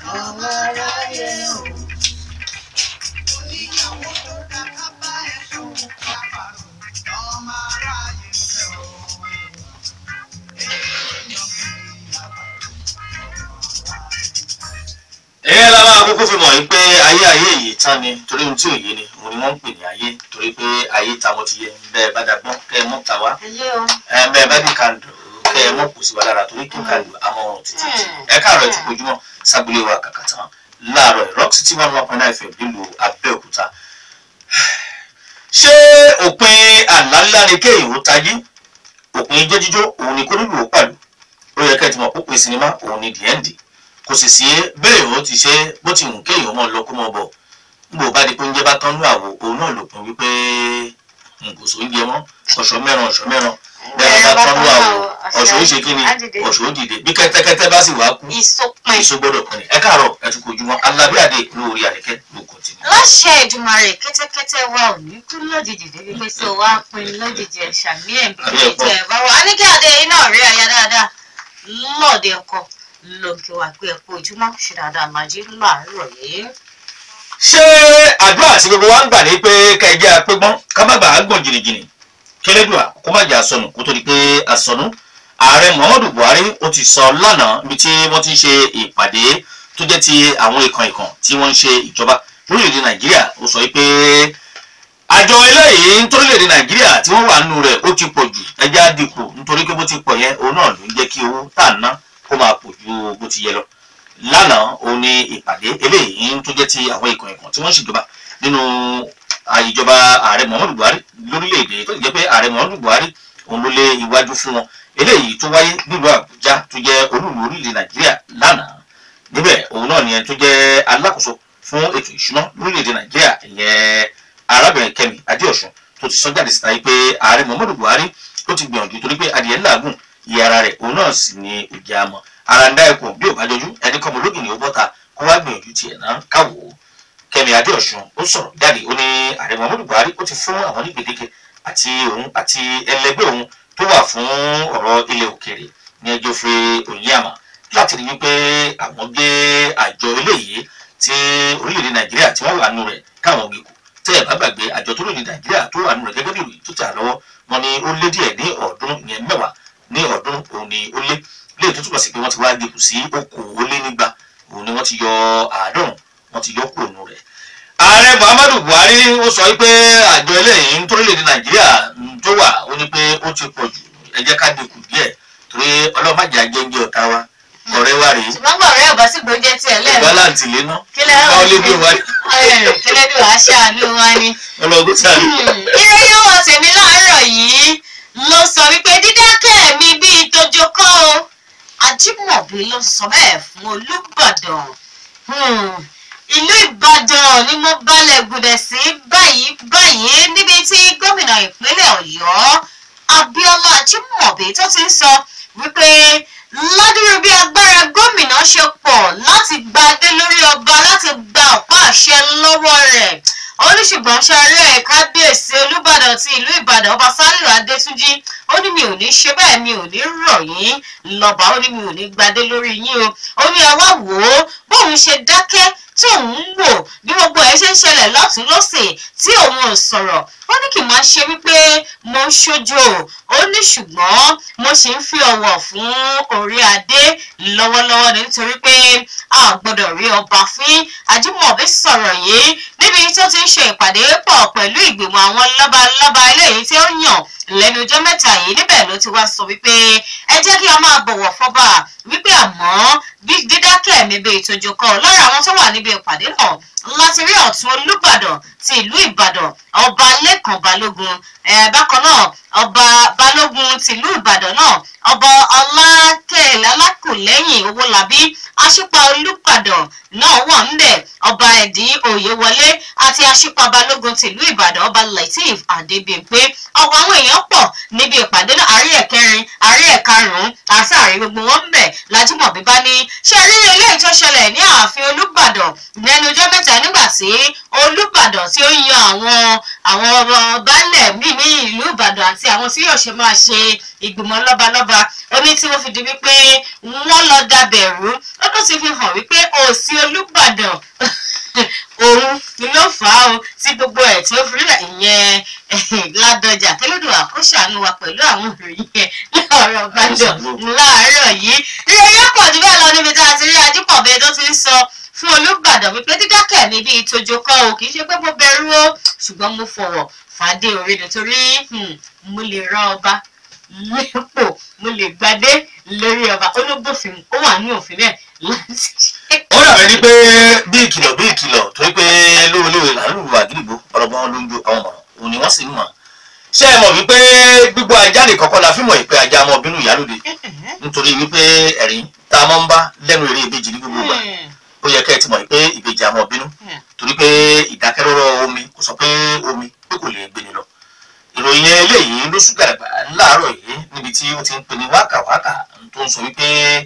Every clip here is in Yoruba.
ọmọ aráyé o. oníyàwó tó dá kábà ẹ̀sùn kábàrò lọ́mọ aráyé ń fẹ́ o. èèyàn fi ìyẹn la máa kúkú fi mọ̀ yín pé ayé ayé yìí tán ni torí ohun tí ò yé ni òun ni wọ́n ń pè ní ayé torí pé ayé táwọn ti yẹ bẹ́ẹ̀ bá dàgbọ́n kẹ́ ẹ mọ́ ta wá ẹlẹ́ o. ẹ bẹ́ẹ̀ bá dì kàndù kẹ́ ẹ mọ́ kù sí wa lára torí kí kàndù àmọ́ ọ̀run títí ẹ káàárọ̀ ẹ ti kojúmọ́ sábúlé wa kàkà tán láàárọ̀ ẹ̀ rock city one one point nine fm nílùú abẹ́òkúta ṣé òpin àlá ńlá ni kéèyàn ó tají òpin jẹ́jíjó òun ni kórìlù ó pàlù ó yẹ kẹ́ ẹ ti mọ̀ pópin sinimá òun ni the end kò sì sí bẹ́ẹ̀ ó ti ṣe bó ti wù kéèyàn mọ́ lọ kó mọ́ bọ̀ nígbà bá di pé oúnjẹ bá tán ní àwò òun náà lòpin wípé n kò sóúnjẹ mọ́ ọ̀ṣọ́ mẹ́ran ọ̀ṣọ́ mẹ́ran bẹ́ẹ̀ bá tán ní àwò ọ̀ṣọ́ ó ṣe kí ni ọ̀ṣọ́ ó dìde bí kẹ́tẹ́kẹ́tẹ́ bá sì wá kú ìsopin èso gbọ́dọ̀ pin ẹ káàárọ̀ ẹ tún kojú mọ́ alábíàdé lórí àríkẹ́ ló kò tì ní. láṣẹ Èdùmàrè kẹ́tẹ́kẹ́tẹ́ wa ò ní kú lójijì débi pé tó wá pin lójijì ẹ̀ ṣàmì ẹ̀ bí Àbí kí ẹ̀kọ́. ẹ̀ bá wà á ní kí adé iná rí aya dáadáa lọ́ọ̀dẹ ọkọ lóògì wà pé ẹ̀kọ́ ojúmọ́ ṣe dáadáa màjí láàárọ̀ yìí. ṣé àdúrà tí gbogbo wa ń gbà ní pé kẹjẹ apẹgbọn ká má bàa gbọ̀n jìnnìjìnnì kẹlẹ́dùà kó má jà sọnù kó tó di pé àsọnù ààrẹ muhammadu buhari ó ti sọ lánàá níbi tí wọ́n ti ń ṣe ìpàdé tó jẹ́ ti àwọn ìkan ìkan tí wọ́n ń ṣe ìjọba lórílẹ̀‐èdè nàìjíríà ó sọ wípé àjọ eléyìí nítorílẹ̀‐èdè nàìjíríà tí wọ́n wà nínú rẹ̀ ó ti pọ̀ jù ẹja dínkù nítorí pé bó ti pọ̀ yẹn òun náà ló ń jẹ́ kí owó tá à ń ná kó máa pọ̀ ju bó ti yẹ lọ lánàá òun ni ìpàdé eléyìí tó jẹ́ ti àwọn ìkan ìkan tí wọ́n ń ṣèjọba nínú ìjọba ààrẹ muhammadu buhari lórílẹ̀‐èdè tó jẹ́ pé ààrẹ muhammadu buhari òun ló lé iwájú fún wọn eléyìí tó wáyé nílùú àbújá tó jẹ́ olúùlú orílẹ̀ nàìjíríà lánàá níbẹ̀ òun náà nìyẹn tó jẹ́ alákòóso fún ètò ìṣúná lórílẹ̀‐èdè nàìjíríà ìyẹn arábìnrin kẹ́mi adéọ̀sùn tó ti sọ jáde síta yìí pé ààrẹ muhammadu buhari ó ti gbìyànjú torí pé adìyẹ ńláàgùn iye ara rẹ̀ òun náà sì ni òjì àmọ́ ara ń dá ẹkùn bí ò bá jọjú ẹni kọ́mọ lógin ni ó bọ́ta kó wá gbìyànjú tiẹ̀ náà káwò ó kẹ́mi adéọ̀sùn ó sọ̀rọ̀ jáde ó ní ààrẹ muhammadu buhari ó ti fún àwọn ní gbèdéke àti òun àti ẹlẹgbẹ́ òun tó wà fún ọ̀rọ̀ ilẹ̀ òkèèrè ní ẹjọ́ fẹ́ òyìnbá láti rí wípé àwọn gbé àjọ eléyìí tí orílẹ̀-èdè nàìjíríà tí wọ́n wà nù rẹ̀ káwọn gbé kù tẹ́ ẹ̀ bá gbàgbé àjọ tó lóde nàìjíríà tó wà nù rẹ̀ gẹ́gẹ́ bí ìròyìn tó tà lọ́wọ́ wọn ni ó lé díẹ̀ ní ọ̀ọ́dúnrún ìyẹn mẹ́wàá ní ọ̀ọ́dúnrún òun ni ó lé lè tó túbọ̀ sí pé wọ́n ti wá gbé kù sí okòólénígba òun ni wọ́n ti yọ àádọ́rùn wọ́n ti yọ kúrò nù rẹ̀ ààrẹ muhammadu buhari ó sọ wípé àjọ eléyìí nítorílẹ̀-èdè nàìjíríà tó wà ó ní pé ó ti pọ̀ jù ẹ jẹ́ ká dínkù díẹ̀ torí ọlọ́màjà jẹ́ńjẹ́ ọ̀tá wa ọ̀rẹ́ wa rèé ṣùgbọ́n bọ̀ ọ̀rẹ́ ọ̀bá sì gbóúnjẹ tiẹ̀ lẹ́nu. ìgbàláǹtì lé ná kílẹ̀ báwo lé bí wa kílẹ̀ bí wàá ṣàánú wa ni. ọlọ́gùn sáré. ìròyìn ọwọ́ tèmi láàárọ̀ yìí ló sọ wípé dídákẹ́ mi bíi tójó kọ́ o ajímọ̀bí ló sọ bẹ́ẹ̀ fún olùbàdàn ìlú ìbàdàn ni mo balẹ̀ gùdẹ̀ sí báyìí báyìí níbi tí gómìnà ìpínlẹ̀ ọ̀yọ́ abíọ́lá ajímọ̀bí tó ti ń sọ wípé ládùúrú bí agbára gómìnà ṣe pọ̀ láti gba adé lórí ọba láti gba ọ̀pá àṣẹ lọ́wọ́ rẹ̀ oníṣùgbọ́n ṣàárẹ̀ kábíyèsí olùbàdàn ti ìlú ìbàdàn ọba sálíù adétúnjì ó ní mi ò ní ṣe bẹ́ẹ̀ mi ò ní rọ̀ yín lọ́ba ó ní mi ò ní gbadé lórí yín o ó ní ẹ wá wò ó bóun ṣe dákẹ́ tí òun ń wò bí gbogbo ẹ ṣe ń ṣẹlẹ̀ lọ́tún lọ́sẹ̀ tí òun ò sọ̀rọ̀ ó ní kì máa ṣe wípé mo ń ṣojo ó ní ṣùgbọ́n mo sì ń fi ọ̀wọ̀ fún orí adé lọ́wọ́lọ́wọ́ nítorí pé a gbọ́dọ̀ rí ọba fín ajímọ̀bí sọ̀rọ̀ yìí níbi tó ti ń ṣe ìpàdé pọ̀ pẹ̀lú ìgbìmọ̀ àwọn lọ́balọ́ba eléyìí tí ó yàn lẹ́nu ọjọ́ mẹ́ta yìí níbẹ̀ ló ti wá sọ wípé ẹ jẹ́ kí a máa bọ̀wọ̀ fọ́ba wípé àmọ́ dídákẹ́ mi bíi ìtòjò kan lára àwọn tó wà níbi ìpàdé náà láti rí ọ̀tún olùbàdàn ti ìlú ìbàdàn ọba lẹ́kàn balógun bákan náà ọba balógun tìlú ìbàdàn náà ọba ọlákẹ́lẹ́ alákùlẹ́yìn owólabí aṣípa olùbàdàn náà wà ńbẹ̀ ọba ẹ̀dí òyewọlé àti aṣípa balógun tìlú ìbàdàn ọba lateef adébíyẹ̀pé ọ̀pọ̀ àwọn èèyàn pọ̀ níbi ìpàdé náà àárí ẹ̀kẹrin àárí ẹ̀karùn-ún àti àárí gbogbo wọn ńbẹ̀ lájúmọ̀bí bá ní ṣé rí eléyìí tó ṣẹlẹ̀ ní ààfin olùbàdàn lẹ́nu ọjọ́ mẹ́ta nígbà tí olùbàdàn tí ó yan àwọn àwọn ọba baálẹ̀ míì ní ìlú ìbàdàn àti àwọn tí yóò ṣe máa ṣe ìgbìmọ̀ lọ́balọ́ba omi tí wọ́n fi di wípé wọ́n lọ dabẹ̀rú ó tún ti fi hàn wípé òsì olúbàdàn òun ló fà á o tí gbogbo ẹ̀ tí ó fi ríra ìyẹn ládọjà kẹlẹ́dùn àkóṣàánú wa pẹ̀lú àwọn ìròyìn yẹn láàárọ̀ gbàdọ̀ láàárọ̀ yìí ìròyìn pọ̀ jù bẹ́ẹ̀ lọ níbi tá a ti rí ajípọ̀bẹ tó ti ń sọ fún olúbàdàn wípé dídákẹ́ mi bíi tójó kọ́ o kì í ṣe pé mo bẹ̀rù o ṣùgbọ́n mo fọ̀wọ̀ fàdé orí nítorí mo lè rán ọba lépò mo lè gbadé lórí ọba olóbòfin ó wà ní òfin bẹ́ẹ̀ láti ṣe. ó dàbẹ̀ ni pé bí ìkìlọ̀ bí ìkìlọ̀ torí pé lóòlóòrè là ń lù wá gídìgbò ọlọ́gbọ́n ló ń jó àwọn ọmọ òun ni wọ́n sì ń mọ̀ ṣé ẹ mọ̀ wípé gbígbó ajá lè kọ́kọ́ la fímọ̀ ìpè ajá ọmọ bínú ìyálòde nítorí wípé ẹ̀rín tá a máa ń bá lẹ́nu eré ìbejì ní gbogbo ìgbà ó yẹ kẹ́ ẹ ti mọ̀ pé ìbejì àmọ́ bínú torí pé ìdákẹ́rọ́rọ́ omi kò sọ pé omi pé kò lè gbéni lọ ìròyìn eléyìí ló ṣúgàràgbà láàárọ̀ yìí níbi tí ó ti ń pinni wákàwákà tó ń sọ wípé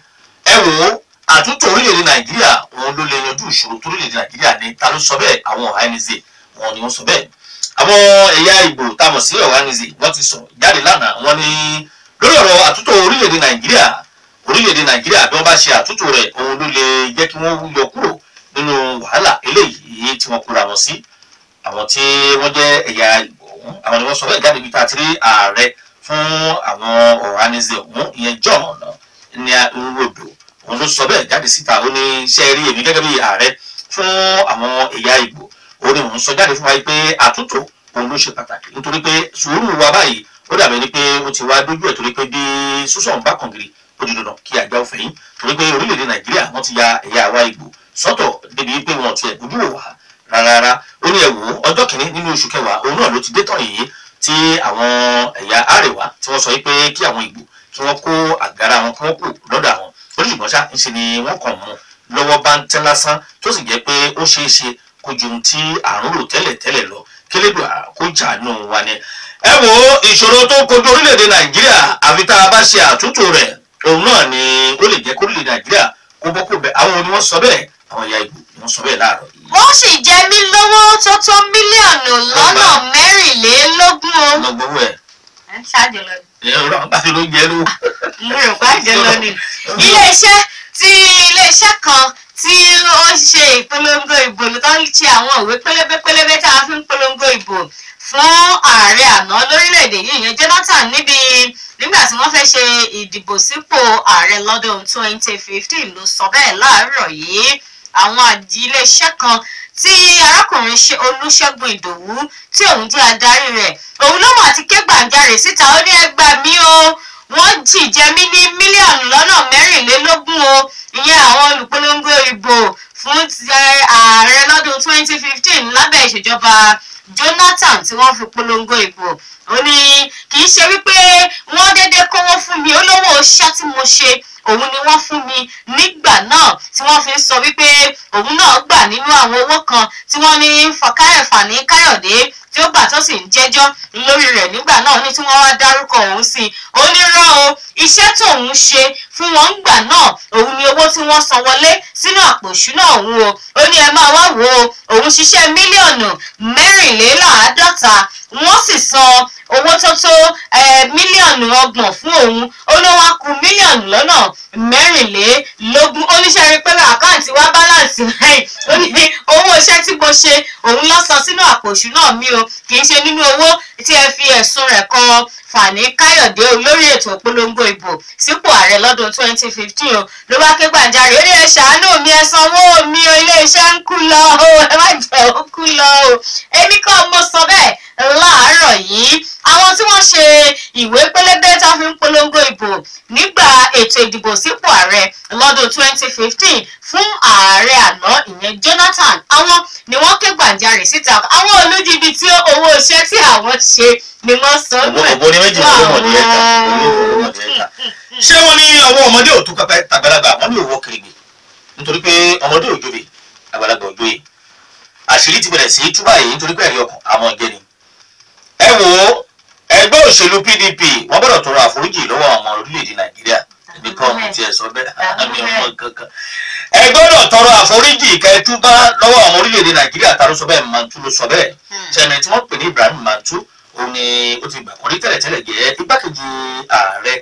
ẹ wò ó àtúntò orílẹ̀-èdè nàìjíríà òun ló lè yanjú ìṣòro tó orílẹ̀-èdè nàìjíríà ní ta ló sọ bẹ́ẹ̀ àwọn ọ̀hánizè wọn ni wọ́n sọ bẹ́ẹ̀ àwọn ẹ̀yà ìgbò tá a mọ̀ sí ọ̀hánizè wọ́n ti sọ jáde lánàá wọ́n ní lórí ọ̀rọ̀ àtúntò orílẹ̀-èdè nàìjíríà orílẹ̀-èdè nàìjíríà bí wọ́n bá ṣe àtúntò rẹ̀ òun ló lè jẹ́ kí wọ́n yọ kúrò nínú wàhálà eléyìí tí wọ́n kóra wọn sí àwọn tí wọ́n jẹ́ ẹ̀yà ìgbò ọ̀hún àwọn ni wọ́n sọ bẹ́ẹ̀ jáde bí tá a ti rí ààrẹ fún àwọn ọ̀hánizè ọ̀hún ìyẹn john ní nrodo òun ló sọ bẹ́ẹ̀ jáde síta ó ní iṣẹ́ rí èmi gẹ́gẹ́ bí ààrẹ fún àwọn ẹ̀yà ìgbò ó ní òun sọ jáde fún wa pé àtúntò òun ló ṣe pàtàkì nítorí pé sùúrù wa báyìí ó dàbí ẹni pé ó ti wá dójú ẹ̀ torí pé bí súsàn bá kàn gírí ó di dandan kí àgbà òfin yín torí pé orílẹ̀-èdè nàìjíríà wọ́n ti ya ẹ̀yà àwa ìgbò sọ́tọ̀ débi pé wọn ò tiẹ̀ bójú wò wá rárá ó ní ẹ̀wò ọjọ́ kìíní nínú oṣù kẹwàá òun náà ló ti dé tán yìí tí àwọn ẹ̀yà àríwá tí wọ́n sọ pé kí àwọn ìgbò kí wọ́n kó àgárá wọn kí wọ́n kó lọ́dọ̀ àwọn oníṣùgbọ́n ṣá ńṣe ni wọ́n kàn mú lọ́wọ́ bá ń tẹ́ lásán tó sì jẹ́ pé ó ṣeé ṣe kó ju ohun tí àrùn rò tẹ́lẹ̀ tẹ́lẹ̀ lọ kélédò kó jàánú wa ni. ẹ wo ìṣòro tó kojú orílẹ̀-èdè nàìjíríà àfi tá a bá ṣe àtúntò rẹ̀ òun náà ni ó lè jẹ́ kó orílẹ̀-èdè nàìjíríà kó bọ́ kó bẹ̀ àwọn ni wọ́n sọ bẹ́ẹ̀ àwọn ìyá ìgbò ni wọ́n sọ bẹ́ẹ̀ láàárọ̀ yìí. wọ́n sì jẹ mí lówó tó tó mílíọ̀nù lọ́nà mẹ́rìnlélógún o. lọ́gbọ́wọ́ ẹ̀ ẹ ń ṣáàjọ lọ ni. ẹ̀rọ àgbàdo ló jẹ́ ló. mo rò pé àjẹ lọ ni. iléeṣẹ́ tí iléeṣẹ́ kan tí ó ṣe ìpolongo ìbò tó ń ṣe àwọn ìwé pélébé pélébé tá a fi ń polongo ìbò fún ààrẹ àná lórílẹ̀‐èdè yìí yẹn Jonathan níbi nígbà tí wọ́n fẹ́ ṣe ìdìbò sípò ààrẹ lọ́dún 2015 ló sọ bẹ́ẹ̀ láàárọ̀ yìí àwọn àjì iléeṣẹ́ kan tí arákùnrin ṣe olúṣẹ́gun ìdòwú tí òun jẹ́ adarí rẹ̀ òun ló mọ̀ àti ké gbàǹjarè síta ó ní ẹgbà mí o wọ́n jì jẹ mí ní mílíọ̀nù lọ́nà mẹ́rìnlélógún o ìyẹn àwọn olùpolongo ìbò fún ààrẹ lọ́dún 2015 lábẹ́ ìṣèjọba Jonathan tí wọ́n fi polongo ìbò ó ní kì í ṣe wípé wọ́n déédéé kówó fún mi olówó iṣẹ́ tí mo ṣe òun ni wọ́n fún mi nígbà náà tí wọ́n fi ń sọ wípé òun náà gbà nínú àwọn owó kan tí wọ́n ní fọkáyọ̀fà ní káyọ̀dé tí ó gbà tó sì ń jẹ́jọ́ lórí rẹ̀ nígbà náà ní tí wọ́n wá dárúkọ òun sí i ó ní rán o iṣẹ́ tóun ṣe fún wọn gbà náà òun ni owó tí wọ́n san wọlé sínú àpò ìṣúná òun o ó ní ẹ máa wá wò ó òun ṣiṣẹ́ mílíọ̀nù mẹ́rìnléláàádọ́ta wọ́n sì san owó tó tó mílíọ̀nù ọgbọ̀n fún òun ó ló wá ku mílíọ̀nù lọ́nà mẹ́rìnlélógún ó ní sẹ́rí pé àkáǹtì wa báláǹsì láì ó ní owó iṣẹ́ tí mo ṣe òun lọ san sínú àpò ìṣúná mi o kì í ṣe nínú owó tí ẹ fi ẹ̀sùn rẹ̀ kan Fani Káyọ̀dé olórí ètò ìpolongo ìbò sípò ààrẹ lọ́dún 2015 o ló bá ké gbàjarè ó ní ẹ ṣàánú mi ẹ sanwó mi o iléeṣẹ́ ń kú lọ o ẹ má jẹ́ ó kú lọ o èmi kọ́ mo sọ bẹ́ẹ̀ láàárọ̀ yìí àwọn tí wọ́n ṣe ìwé pélébé tó fi ń polongo ìbò nígbà ètò ìdìbò sípò ààrẹ lọ́dún 2015 fún ààrẹ àná ìyẹn Jonathan àwọn ni wọ́n ké gbàjarè síta àwọn olójìbìtì owó iṣẹ́ tí àwọn ṣe ni wọ́n sọ ògbó ní méjì ló mọ̀ ní ẹ̀ka ọmọdé ẹ̀ka ṣé wọ́n ní ọwọ́ ọmọdé ò tó pẹpẹ tàgbàlagbà wọ́n ní òwò kèrègbè nítorí pé ọmọdé ò jóbe àgbàlagbà ò jóye àṣírí ti bẹ̀rẹ̀ sí í túbà yìí nítorí pé ẹ̀rí ọkàn àmọ́ jẹ́ ni. ẹ wo ẹgbẹ́ òṣèlú PDP wọ́n gbọ́dọ̀ tọrọ àforíjì lọ́wọ́ àwọn ọmọ orílẹ̀-èdè Nàìjíríà ibi kan ọmọ tiẹ̀ sọ bẹ́ẹ̀ àmì ọmọ kankan. ẹ gbọ́dọ̀ tọrọ àforíjì kẹtùbá lọ́wọ́ àwọn orílẹ̀-èdè Nàìjíríà ta ló sọ bẹ́ẹ̀ Mantu ló sọ bẹ́ẹ̀ sẹ́ni tí wọ́n pè ní Ibrahim Mantu òun ni ó ti gbà kọ́rí tẹ́lẹ̀tẹ́lẹ̀ jẹ́ igbákejì ààrẹ fún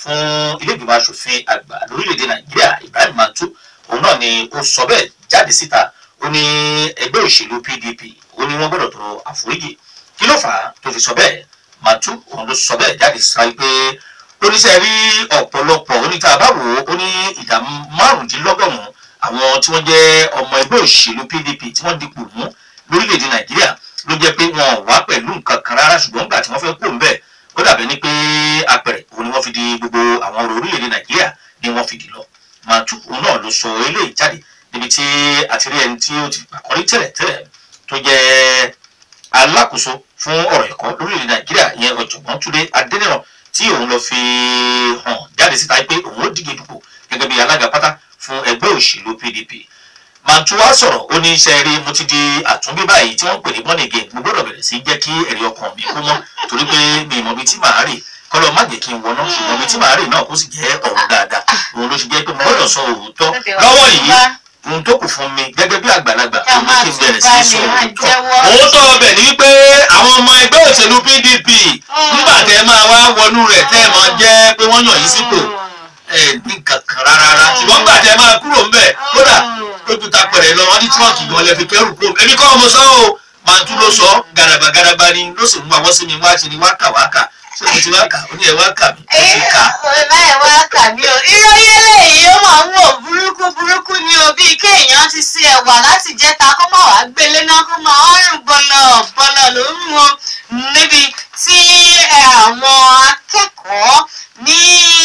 fún ilé ìgbìmọ̀ asòfin àgbà lórílẹ̀‐èdè nàìjíríà ibrahim mantu òun náà ni ó sọ bẹ́ẹ̀ jáde síta ó ní ẹgbẹ́ òṣèlú pdp ó ní wọ́n gbọ́dọ̀ tọrọ àforíjì kí ló fà á tó fi sọ bẹ́ẹ̀ mantu òun ló sọ bẹ́ẹ̀ jáde sáyé pé oníṣẹ́ rí ọ̀pọ̀lọpọ̀ oníta báwo ó ní ìdá márùndínlọ́gọ́rùn-ún àwọn tí wọ́n jẹ́ ọmọ ẹgbẹ́ òṣèlú pdp tí wọ́n dipò mú lórílẹ̀‐èdè nàìjíríà ló jẹ́ pé wọn ò wá pẹ̀lú nǹkan kan rárá ṣùgbọ́n nígbà tí wọ́n fẹ́ kó ń bẹ̀ ó dàbẹ̀ ni pé apẹ̀rẹ̀ òun ni wọ́n fi di gbogbo àwọn ọ̀rọ̀ orílẹ̀‐èdè nàìjíríà ni wọ́n fi dì lọ màtú òun náà ló sọ eléyìí jáde níbi tí àti rí ẹni tí ó ti àkọ́rí tẹ́lẹ̀ tẹ́lẹ̀ tó jẹ́ alákòóso fún ọ̀rọ̀ ẹ̀kọ́ lórílẹ̀‐èdè nàìjíríà ìyẹn ọ̀jọ̀gbọ́n túnde adẹ́nìràn tí òun lọ fi hàn jáde síta pé òun ó díje dupò gẹ́gẹ́ bí alága pátá fún ẹgbẹ́ òṣèlú pdp màtúwá sọ̀rọ̀ ó ní iṣẹ́ rí mo ti di àtúnbí báyìí tí wọ́n pè ní born again mo gbọ́dọ̀ bẹ̀rẹ̀ sí jẹ́ kí ẹ̀rí ọkàn mi kú mọ́ torí pé mi ìmọ̀ bíi tí màá rè kọ́lọ́ má jẹ́ kí n wọná ṣùgbọ́n bíi tí màá rè náà kó sì jẹ́ ọ̀run dáadáa òun ló ṣe jẹ́ pé mo gbọ́dọ̀ sọ òótọ́ lọ́wọ́ yìí ohun tó kù fún mi gẹ́gẹ́ bí àgbàlagbà Ká òun máa kí n bẹ̀rẹ̀ tún sí bá sọ ní àjẹwọ́. òótọ́ òótọ́ ọbẹ̀ ni wípé àwọn ọmọ ẹgbẹ́ òṣèlú pdp nígbà tẹ́ máa wá wọnú rẹ̀ tẹ́ máa jẹ́ pé wọ́n yàn yín sípò ẹ ní kankan rárá ṣùgbọ́n gbà tẹ́ máa kúrò ńbẹ̀ kódà lójú ta pẹ̀rẹ̀ lọ wọ́n ní tíwọ́ọ̀kì gan lẹ fi kẹ́rù kúrò èmi kọ́ ọmọ sọ́ o máa tún ló sọ gàràbà gàràbà ni ló sì mú àwọn sí mi wá ṣe ni wá kà wá kà ṣé mo ti wá kà ó ní ẹ wá kà mí ó ti kà á. báyìí wá kà mí o ìròyìn eléyìí ó máa ń wò burúkú burúkú ni o bíi kéèyàn ti ṣe ẹ̀wà láti jẹta kó má wàá gbélé náà kó máa ọrùn bọlọ bọlọ ló ń wọn níbi tí ẹ, àwọn akẹ́kọ̀ọ́ ní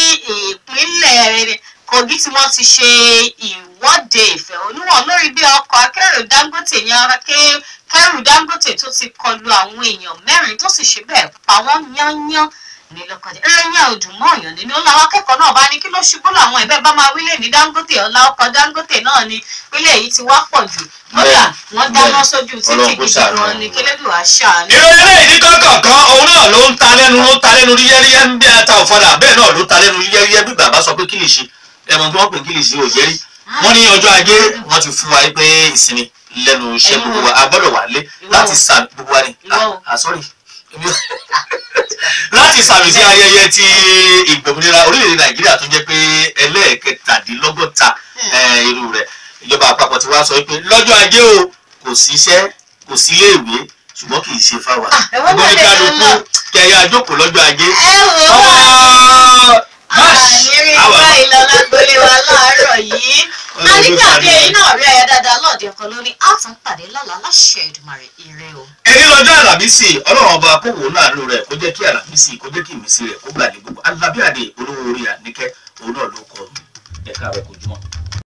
ìpínlẹ̀ Kogi tí wọ́n ti ṣe ìwọ́de ìfẹ̀hónúhàn lórí bí ọkọ̀ akẹ́rù Dangote ní akẹ́rù Dangote tó ti kọlu àwọn èèyàn mẹ́rin tó sì ṣe bẹ́ẹ̀ pa wọ́n yányán ní lọ́kọ̀dé ẹ̀rẹ́yìn àòdùnmọ́ ọ̀yàn nínú làwọn akẹ́kọ̀ọ́ náà bá ní kí ló ṣubú làwọn ẹ̀bẹ̀ bá máa wílé ní Dangote ọ̀la ọkọ̀ Dangote náà ni pílẹ̀ yìí ti wá pọ̀ jù kódà wọ́n dáná sójú títì Ọlọ́run kó gidi ṣàánú gan ni kílódé wàá ṣàánú. ìròyìn eléyìí ní kọ́kọ̀ọ̀kan òun náà ló ń ta lẹ́nu ló ń ta lẹ́nu yẹ́rìyẹ́ ń bí ata ọ̀fadà bẹ́ẹ̀ náà ló ń ta lẹ́nu yẹ́rìyẹ́ bí bàbá sọ pé kìlìṣì ẹ̀mọ̀ tí wọ́n pè kìlìṣì ò yẹ́rì wọ́n ní ọjọ́ ajé wọ́n ti fún wa pé ìsinmi lẹ́nu iṣẹ́ gbogbo wa a gbọ́dọ̀ wà lé láti sàmì gbogbo wa ni Ìwọ o. ah sorry láti sàmì sí ayẹyẹ ti ìgbòmìnira orílẹ̀-èdè nàìjíríà tó jẹ́ pé ẹlẹ́ẹ̀kẹtàdínlọ́gọ́ta eh, irú rẹ̀ ìjọba àpapọ̀ ti wá sọ pé lọ́jọ́ ajé o kò sí iṣẹ́ kò sí iléèwé ṣùgbọ́n kì í ṣe fáwa Ah, ẹ̀wọ́n náà lè kálukú lọ. kẹyà àjókòó lọ́jọ́ ajé ẹ wò ó Báṣ! àyírí Àwa- báyìí lọ́la gbélé wa láàárọ̀ yìí Ọlọ́run ló àníkàdé ṣàánú. yìí náà rí ẹyẹ dáadáa lọ́ọ̀dẹ ọkọ lórí àtún pàdé lọ́la láṣẹ Èdùmàrè ire o. ẹni lọ́jọ́ àlàmísì ọlọ́run ọba kówó náà ló rẹ̀ kó jẹ́ kí àlàmísì kó jẹ́ kí ìmísí rẹ̀ kó gbà ní gbogbo alábíàdé olówó orí àníkẹ́ òun náà ló kọ ẹ̀ka rẹ̀ kò jùmọ̀.